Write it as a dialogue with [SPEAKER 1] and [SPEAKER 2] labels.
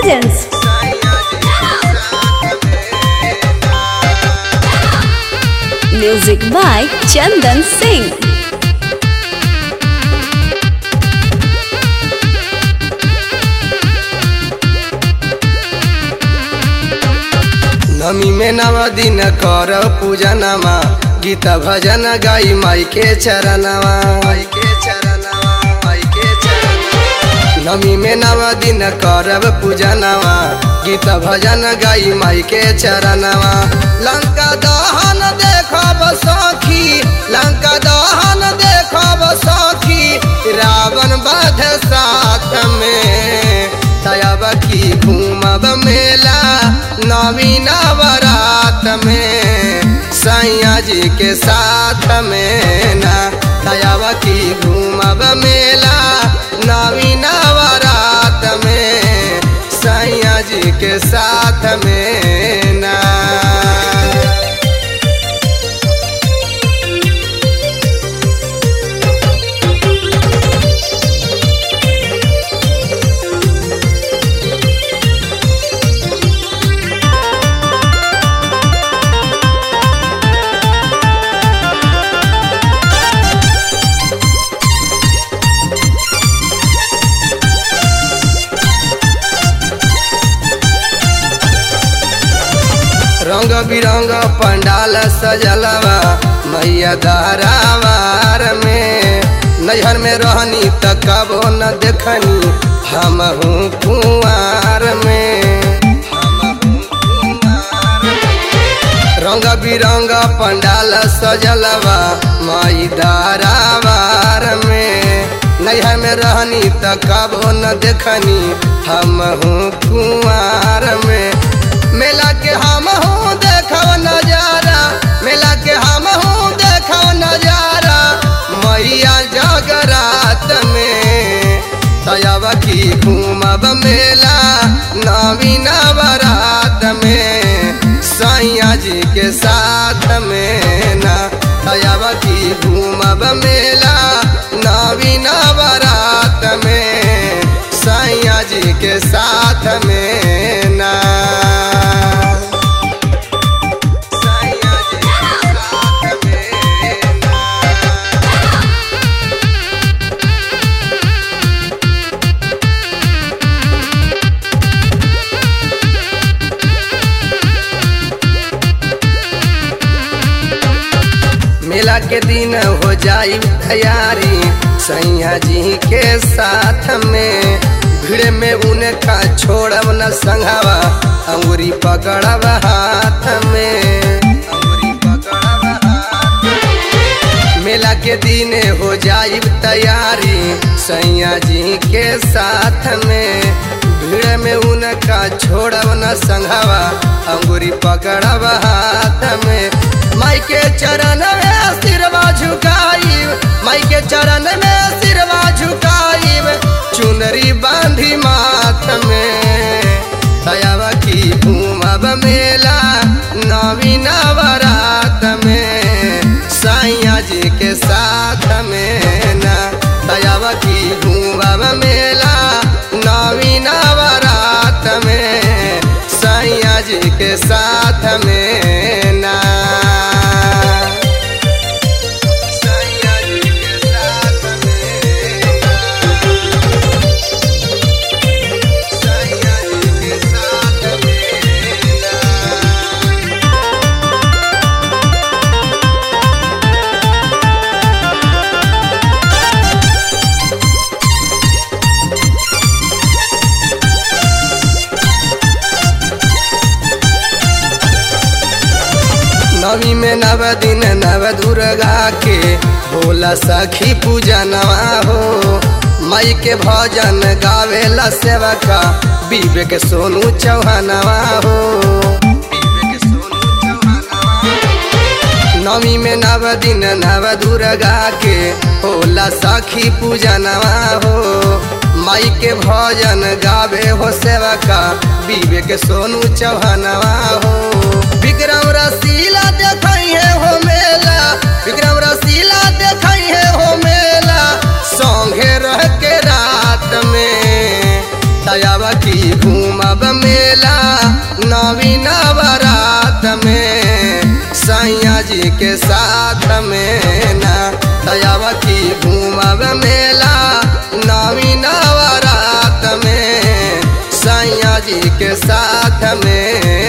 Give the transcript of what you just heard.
[SPEAKER 1] presents music by Chandan Singh.
[SPEAKER 2] नमी में नव दिन कर पूजनमा गीत भजन गाई माई के चरणवा माई के चरणवा माई के चरणवा नमी में नव दिन करब पूजनवा गीत भजन गाई माई के चरणवा लंका दहन देखब सखी लंका दहन देखब सखी रावण बध साथ में तयब की घूमब मेला नवी नवरात में सैया जी के साथ में ना तयब की घूमब मेला नवी नवरात में सैया जी के साथ में ना रंग बिरंग पंडाल सजलवा मैया दारावार में नैहर में रहनी त कबो न देखनी हम हूँ कुआर में रंग बिरंग पंडाल सजलवा माई दारावार में नैहर में रहनी त कबो न देखनी हम हूँ कुआर में मेला के हम हूँ देखब नजारा मेला के हम हूँ देखब नजारा मैया जगरात में तयब की घूमब मेला नवी नवरात में सैया जी के साथ में ना तयब की घूमब मेला नवी नवरात में सैया जी के साथ में ना सैया जी के साथ में ना मेला के दिन हो जाई तैयारी सैया जी के साथ में भीड़ में उनका छोड़ब न संघावा अंगुरी पकड़ब हाथ में अंगुरी पकड़ब हाथ में। मेला के दिन हो जाई तैयारी सैया जी के साथ में भीड़ में उनका छोड़ब न संघावा अंगुरी पकड़ब हाथ में माई के चरण में सिरवा झुकाई माई के चरण में सिरवा झुकाई चुनरी बांधी माथ में दयावा की घूमब मेला नवी नवरात में सैया जी के साथ में ना दयावा की घूमब मेला नवी नवरात में सैया जी के साथ में ना सैया जी के साथ में ना। सैया जी के साथ में ना। नवी में नव दिन नव दुर्गा के होला सखी पूजा नवा हो माई के भजन गावेला सेवका विवेक सोनू चौहानवा हो विवेक सोनू चौहानवा हो। नवी में नव दिन नव दुर्गा के होला सखी पूजा नवा हो माई के भजन गावे हो सेवका विवेक सोनू चौहानवा हो विक्रम रसीला देखई है हो मेला विक्रम रसीला देखई है हो मेला संगे रह के रात में दयावा की घूमब मेला नवी नवरात में सैया जी के साथ में ना दयावा की घूमब मेला नवी नवरात में सैया जी के साथ में